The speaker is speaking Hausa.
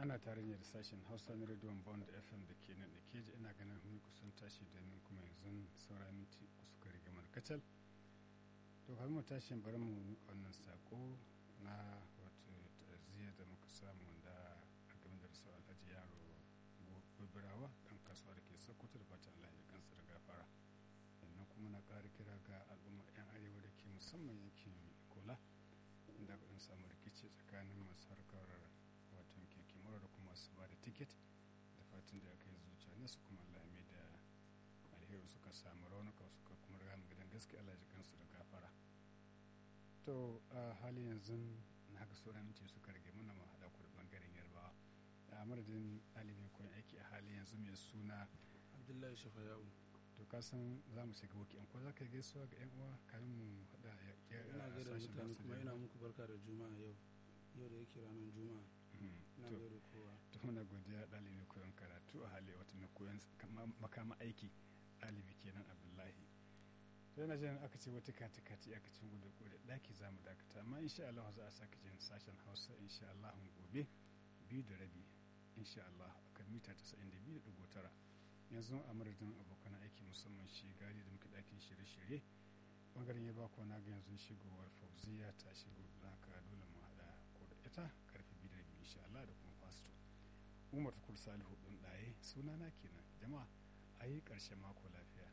ana tare ne da sashen hausa na rediyon bond fm da ke nan da ke ji ina ganin mun kusan tashi domin kuma yanzu saura minti suka rige mana kacal to kafin mu tashi bari mu wannan sako na wato ta'aziyya da muka samu da a game da rasuwar alhaji yaro gobirawa dan kasuwa da ke sokoto da fatan allah ya kansa da gafara sannan kuma na ƙara kira ga al'ummar 'yan arewa da ke musamman yankin ikola inda an samu rikici tsakanin masu harkar watan keke mura da kuma su ba da tiket da fatan da aka yi zuciya ne su kuma Allah mai da alheri suka samu raunuka suka kuma riga mu gidan gaske Allah ji kansu da gafara to a hali yanzu na ga sauran minti suka rage mana mu haɗa ku da bangaren yarbawa a madadin ɗalibin koyon aiki a hali yanzu mai suna abdullahi shafayau to ka san za mu shiga wakil ko za ka gaisuwa ga 'yan uwa kayan mu haɗa ina gaida mutane kuma ina muku barka da juma'a yau yau da yake ranar juma'a na gaida kowa to muna godiya ɗalibi koyon karatu a hali wata mai koyon makama aiki ɗalibi kenan abdullahi to yana jin aka ce wata kati kati aka cin gudu kore ɗaki za mu dakata amma insha Allah za a sake jin sashen hausa insha Allah gobe biyu da rabi insha Allah akan mita 92.9 yanzu a madadin abokan aiki musamman shi gari da muke ɗakin shirye-shirye bangaren ya bako na ga yanzu shigowar fauziya ta shigo haka dole mu haɗa ko da ita karfe biyu da rabi insha Allah da kuma fasto umar tukur salihu ɗin ɗaye sunana kenan jama'a a yi ƙarshen mako lafiya